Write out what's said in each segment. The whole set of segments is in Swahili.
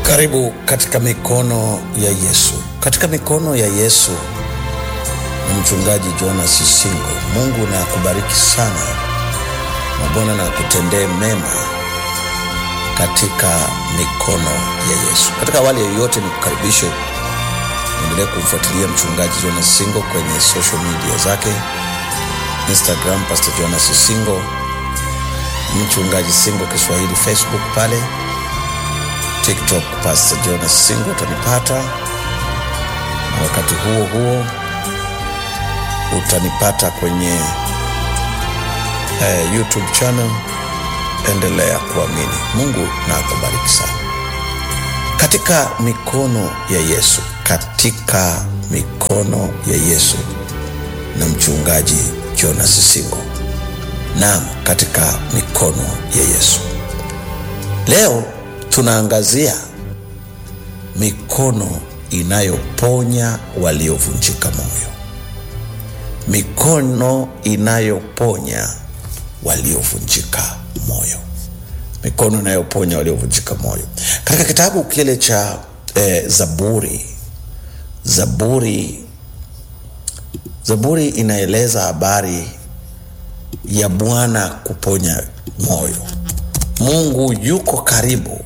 Karibu katika mikono ya Yesu. Katika mikono ya Yesu na mchungaji Jonas Sisingo. Mungu na akubariki sana na Bwana na akutendee mema katika mikono ya Yesu. Katika awali yoyote, ni kukaribishe endelee kumfuatilia mchungaji Jonas Sisingo kwenye social media zake, Instagram Pastor Jonas Sisingo, mchungaji Singo Kiswahili, Facebook pale TikTok Pastor Jonas Singo utanipata, na wakati huo huo utanipata kwenye eh, YouTube channel. Endelea kuamini. Mungu na akubariki sana. Katika mikono ya Yesu, katika mikono ya Yesu na mchungaji Jonas Singo. Naam, katika mikono ya Yesu. Leo tunaangazia mikono inayoponya waliovunjika moyo, mikono inayoponya waliovunjika moyo, mikono inayoponya waliovunjika moyo. Katika kitabu kile cha eh, Zaburi, Zaburi, Zaburi inaeleza habari ya Bwana kuponya moyo. Mungu yuko karibu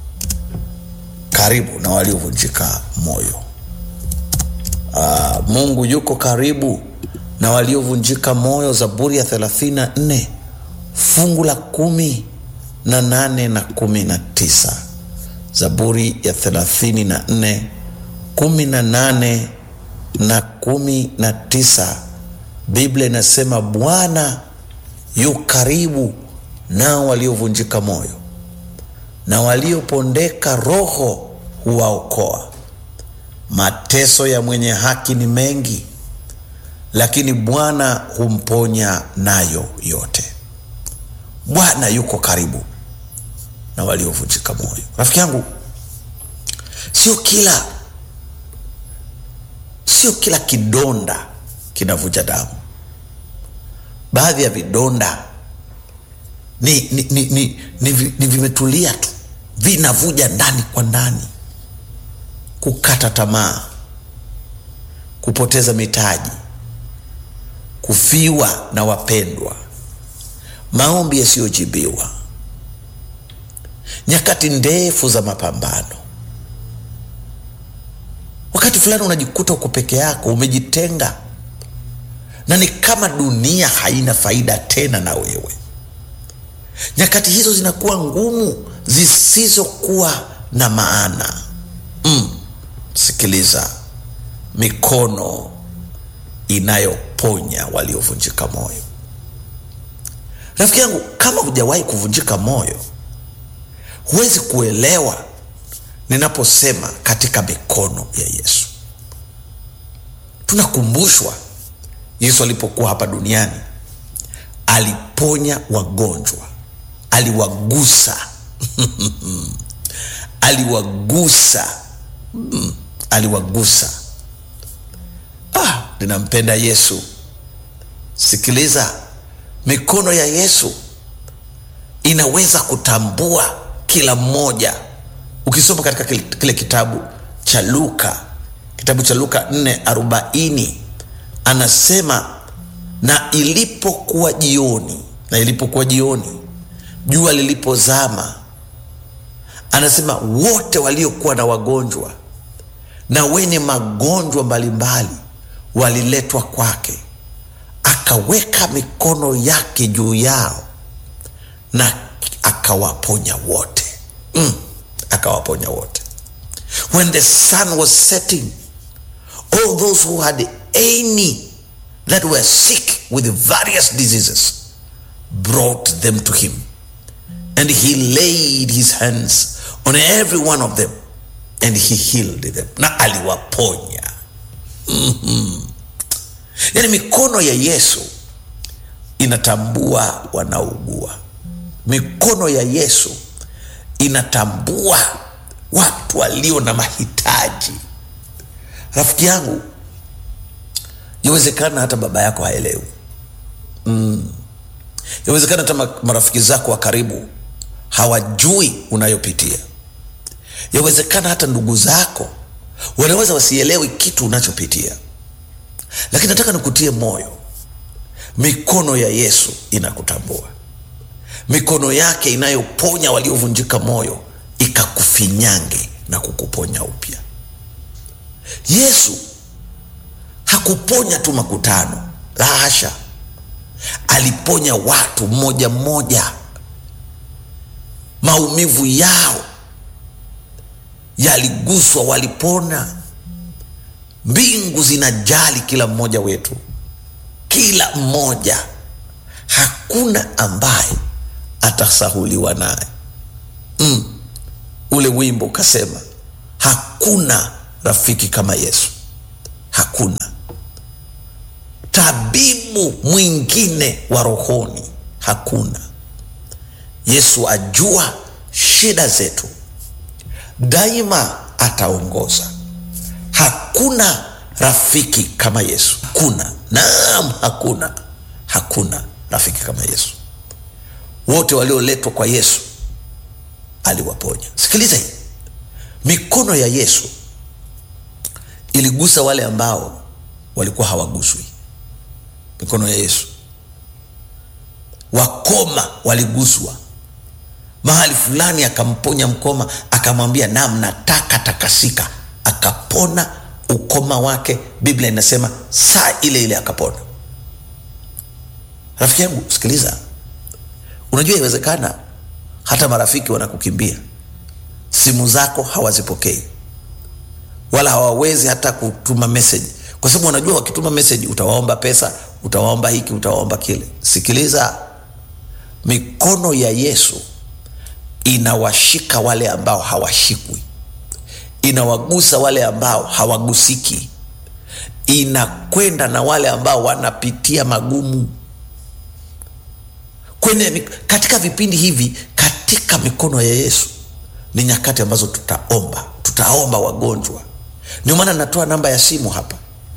karibu na waliovunjika moyo. Aa, Mungu yuko karibu na waliovunjika moyo. Zaburi ya 34 fungu la kumi na nane na kumi na tisa. Zaburi ya 34 kumi na nane na kumi na tisa. Biblia inasema Bwana yu karibu nao waliovunjika moyo na waliopondeka roho huwaokoa. Mateso ya mwenye haki ni mengi, lakini Bwana humponya nayo yote. Bwana yuko karibu na waliovunjika moyo. Rafiki yangu, sio kila sio kila kidonda kinavuja damu. Baadhi ya vidonda ni, ni, ni, ni, ni, ni vimetulia tu, vinavuja ndani kwa ndani. Kukata tamaa, kupoteza mitaji, kufiwa na wapendwa, maombi yasiyojibiwa, nyakati ndefu za mapambano. Wakati fulani unajikuta uko peke yako, umejitenga, na ni kama dunia haina faida tena na wewe nyakati hizo zinakuwa ngumu zisizokuwa na maana. Mm, sikiliza, mikono inayoponya waliovunjika moyo. Rafiki yangu, kama hujawahi kuvunjika moyo, huwezi kuelewa ninaposema katika mikono ya Yesu. Tunakumbushwa Yesu alipokuwa hapa duniani aliponya wagonjwa aliwagusa aliwagusa mm, aliwagusa. Ah, ninampenda Yesu. Sikiliza, mikono ya Yesu inaweza kutambua kila mmoja. Ukisoma katika kile, kile kitabu cha Luka, kitabu cha Luka 4:40 anasema, na ilipokuwa jioni, na ilipokuwa jioni jua lilipozama, anasema wote waliokuwa na wagonjwa na wenye magonjwa mbalimbali waliletwa kwake, akaweka mikono yake juu yao na akawaponya wote. Mm, akawaponya wote. When the sun was setting, all those who had any that were sick with various diseases brought them to him and he laid his hands on every one of them and he healed them, na aliwaponya. mm-hmm. Yaani mikono ya Yesu inatambua wanaougua. Mikono ya Yesu inatambua watu walio na mahitaji. Rafiki yangu, yawezekana hata baba yako haelewi mm. Yawezekana hata marafiki zako wa karibu hawajui unayopitia. yawezekana hata ndugu zako wanaweza wasielewi kitu unachopitia lakini nataka nikutie moyo mikono ya yesu inakutambua mikono yake inayoponya waliovunjika moyo ikakufinyange na kukuponya upya yesu hakuponya tu makutano la hasha aliponya watu mmoja mmoja maumivu yao yaliguswa walipona mbingu zinajali kila mmoja wetu kila mmoja hakuna ambaye atasahuliwa naye mm. ule wimbo ukasema hakuna rafiki kama yesu hakuna tabibu mwingine wa rohoni hakuna yesu ajua shida zetu daima ataongoza hakuna rafiki kama yesu hakuna naam hakuna hakuna rafiki kama yesu wote walioletwa kwa yesu aliwaponya sikiliza hii mikono ya yesu iligusa wale ambao walikuwa hawaguswi mikono ya yesu wakoma waliguswa mahali fulani akamponya mkoma akamwambia nam nataka takasika akapona ukoma wake biblia inasema saa ile ile akapona rafiki yangu sikiliza unajua iwezekana hata marafiki wanakukimbia simu zako hawazipokei wala hawawezi hata kutuma meseji kwa sababu wanajua wakituma meseji utawaomba pesa utawaomba hiki utawaomba kile sikiliza mikono ya yesu inawashika wale ambao hawashikwi inawagusa wale ambao hawagusiki inakwenda na wale ambao wanapitia magumu kwenye katika vipindi hivi katika mikono ya yesu ni nyakati ambazo tutaomba tutaomba wagonjwa ndio maana natoa namba ya simu hapa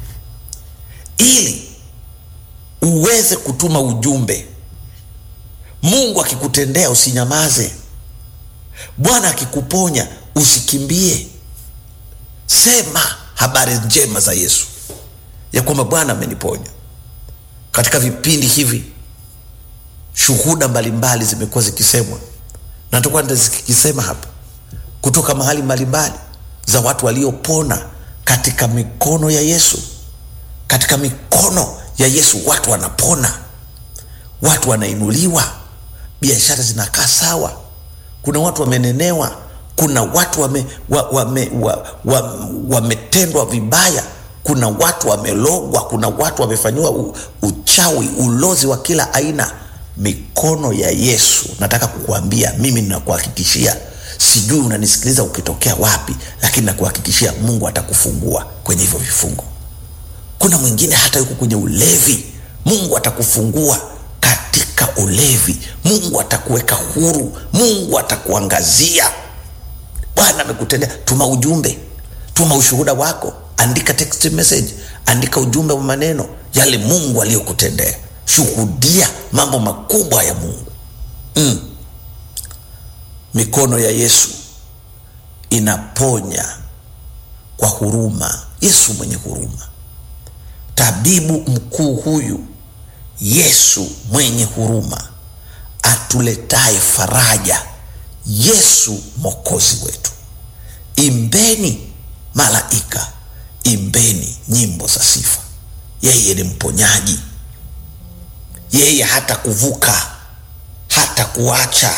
ili uweze kutuma ujumbe mungu akikutendea usinyamaze bwana akikuponya usikimbie sema habari njema za yesu ya kwamba bwana ameniponya katika vipindi hivi shuhuda mbalimbali zimekuwa zikisemwa na tutakuwa zikisema hapa kutoka mahali mbalimbali za watu waliopona katika mikono ya yesu katika mikono ya yesu watu wanapona watu wanainuliwa biashara zinakaa sawa kuna watu wamenenewa kuna watu wametendwa wame, wa, wa, wa, wametendwa vibaya kuna watu wamelogwa kuna watu wamefanyiwa uchawi ulozi wa kila aina mikono ya yesu nataka kukuambia mimi ninakuhakikishia sijui unanisikiliza ukitokea wapi lakini nakuhakikishia mungu atakufungua kwenye hivyo vifungo kuna mwingine hata yuko kwenye ulevi mungu atakufungua katika ulevi mungu atakuweka huru mungu atakuangazia bwana amekutendea tuma ujumbe tuma ushuhuda wako andika text message andika ujumbe wa maneno yale mungu aliyokutendea shuhudia mambo makubwa ya mungu mm. mikono ya yesu inaponya kwa huruma yesu mwenye huruma tabibu mkuu huyu yesu mwenye huruma atuletaye faraja yesu mwokozi wetu imbeni malaika imbeni nyimbo za sifa yeye ni mponyaji yeye hata kuvuka hata kuacha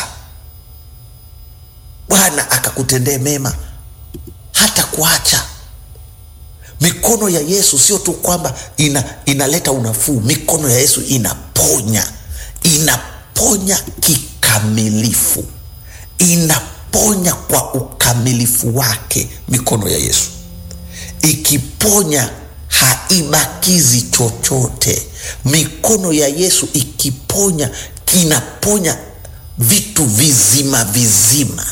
bwana akakutendee mema hata kuacha mikono ya yesu sio tu kwamba ina, inaleta unafuu mikono ya yesu inaponya inaponya kikamilifu inaponya kwa ukamilifu wake mikono ya yesu ikiponya haibakizi chochote mikono ya yesu ikiponya kinaponya vitu vizima vizima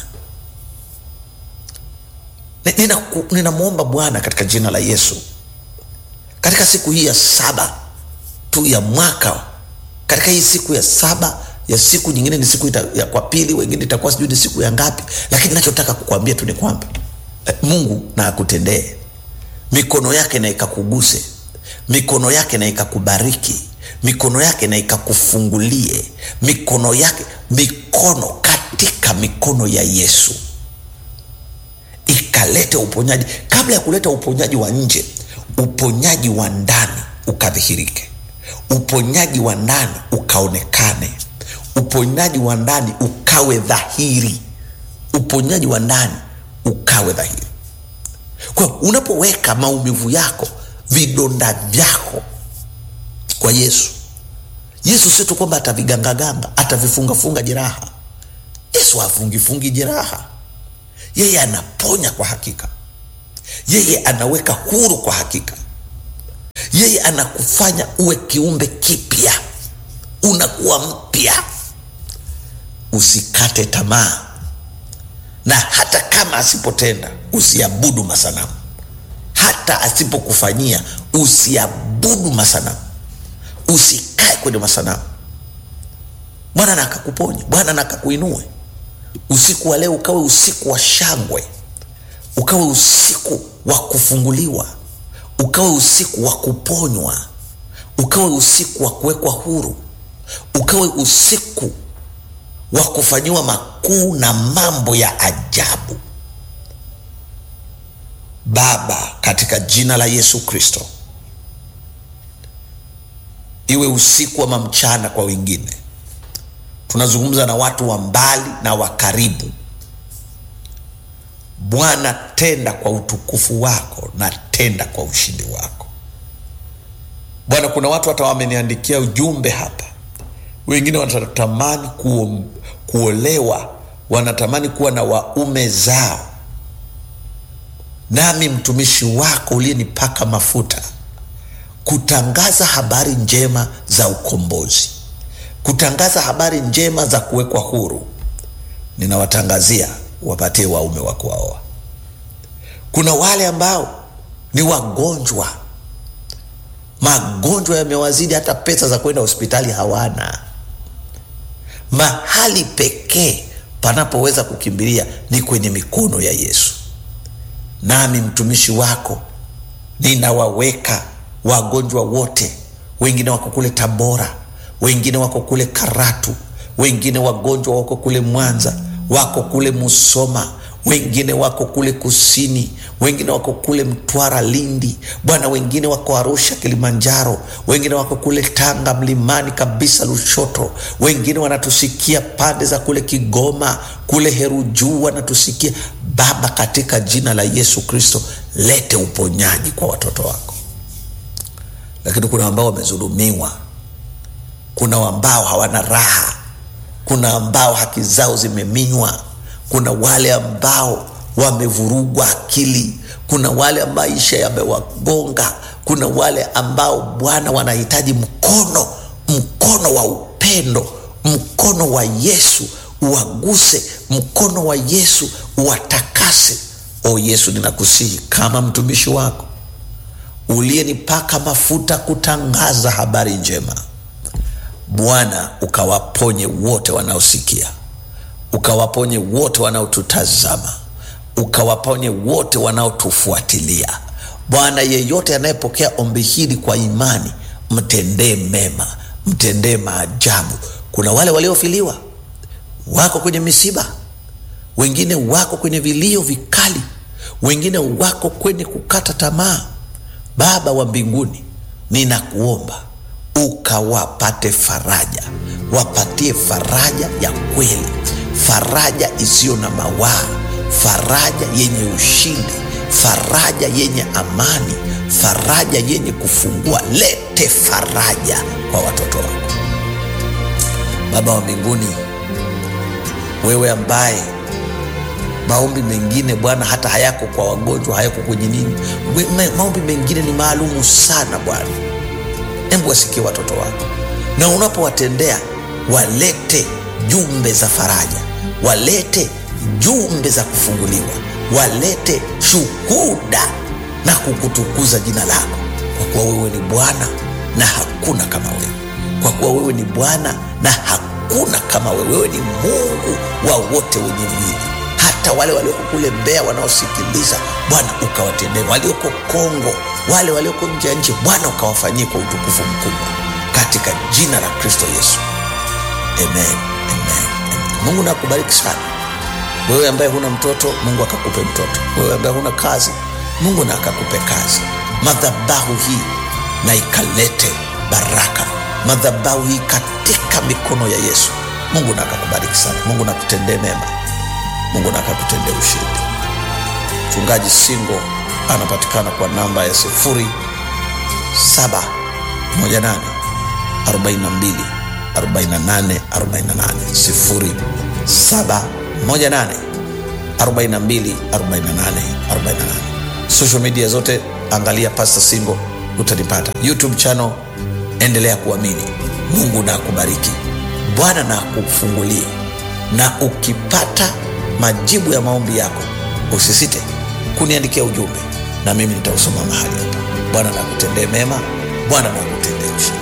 ninamwomba nina bwana katika jina la yesu katika siku hii ya saba tu ya mwaka katika hii siku ya saba ya siku nyingine ni siku ita, ya kwa pili wengine itakuwa sijui ni siku ya ngapi lakini nachotaka kukwambia tu ni kwamba eh, mungu na akutendee mikono yake na ikakuguse mikono yake na ikakubariki mikono yake na ikakufungulie mikono yake mikono katika mikono ya yesu ikalete uponyaji kabla ya kuleta uponyaji wa nje uponyaji wa ndani ukadhihirike uponyaji wa ndani ukaonekane uponyaji wa ndani ukawe dhahiri uponyaji wa ndani ukawe dhahiri kwa unapoweka maumivu yako vidonda vyako kwa yesu yesu sio tu kwamba atavigangaganga atavifungafunga jeraha yesu afungifungi jeraha yeye anaponya kwa hakika yeye anaweka huru kwa hakika yeye anakufanya uwe kiumbe kipya unakuwa mpya usikate tamaa na hata kama asipotenda usiabudu masanamu hata asipokufanyia usiabudu masanamu usikae kwenye masanamu bwana na akakuponya bwana na akakuinue usiku wa leo ukawe usiku wa shangwe ukawe usiku wa kufunguliwa ukawe usiku wa kuponywa ukawe usiku wa kuwekwa huru ukawe usiku wa kufanyiwa makuu na mambo ya ajabu baba katika jina la yesu kristo iwe usiku ama mchana kwa wengine tunazungumza na watu wa mbali na wa karibu bwana tenda kwa utukufu wako na tenda kwa ushindi wako bwana kuna watu hata wameniandikia ujumbe hapa wengine wanatamani kuo, kuolewa wanatamani kuwa na waume zao nami mtumishi wako uliyenipaka mafuta kutangaza habari njema za ukombozi kutangaza habari njema za kuwekwa huru ninawatangazia wapatie waume wa kuwaoa kuna wale ambao ni wagonjwa magonjwa yamewazidi hata pesa za kwenda hospitali hawana mahali pekee panapoweza kukimbilia ni kwenye mikono ya yesu nami mtumishi wako ninawaweka wagonjwa wote wengine wako kule tabora wengine wako kule karatu wengine wagonjwa wako kule mwanza wako kule musoma wengine wako kule kusini wengine wako kule mtwara lindi bwana wengine wako arusha kilimanjaro wengine wako kule tanga mlimani kabisa lushoto wengine wanatusikia pande za kule kigoma kule herujuu wanatusikia baba katika jina la yesu kristo lete uponyaji kwa watoto wako lakini kuna ambao wamezulumiwa kuna ambao hawana raha kuna ambao haki zao zimeminywa kuna wale ambao wamevurugwa akili kuna wale maisha yamewagonga kuna wale ambao bwana wanahitaji mkono mkono wa upendo mkono wa yesu uwaguse mkono wa yesu uwatakase o yesu ninakusihi kama mtumishi wako uliyenipaka mafuta kutangaza habari njema bwana ukawaponye wote wanaosikia ukawaponye wote wanaotutazama ukawaponye wote wanaotufuatilia bwana yeyote anayepokea ombi hili kwa imani mtendee mema mtendee maajabu kuna wale waliofiliwa wako kwenye misiba wengine wako kwenye vilio vikali wengine wako kwenye kukata tamaa baba wa mbinguni ninakuomba ukawapate faraja wapatie faraja ya kweli faraja isiyo na mawaa faraja yenye ushindi faraja yenye amani faraja yenye kufungua lete faraja kwa watoto wako baba wa mbinguni wewe ambaye maombi mengine bwana hata hayako kwa wagonjwa hayako kwenye nini maombi mengine ni maalumu sana bwana hebu wasikie watoto wako na unapowatendea walete jumbe za faraja walete jumbe za kufunguliwa walete shuhuda na kukutukuza jina lako kwa kuwa wewe ni bwana na hakuna kama wewe kwa kuwa wewe ni bwana na hakuna hakuna kama wewe wewe ni mungu wa wote wenye mwili hata wale walioko kule mbea wanaosikiliza bwana ukawatendee walioko kongo wale walioko nje ya nchi bwana ukawafanyie kwa utukufu mkubwa katika jina la kristo yesu amen, amen, amen. mungu nakubariki sana wewe ambaye huna mtoto mungu akakupe mtoto wewe ambaye huna kazi mungu na akakupe kazi madhabahu hii na ikalete baraka madhabahu hii katika mikono ya yesu mungu na akakubariki sana mungu nakutendee mema mungu na akakutendee ushindi mchungaji singo anapatikana kwa namba ya sifuri saba moja nane arobaini na mbili arobaini na nane arobaini na nane sifuri saba moja nane arobaini na mbili arobaini na nane arobaini na nane social media zote angalia pasta singo utanipata youtube channel endelea kuamini mungu na akubariki bwana na akufungulie na ukipata majibu ya maombi yako usisite kuniandikia ujumbe na mimi nitausoma mahali hapa bwana na kutendee mema bwana na kutendee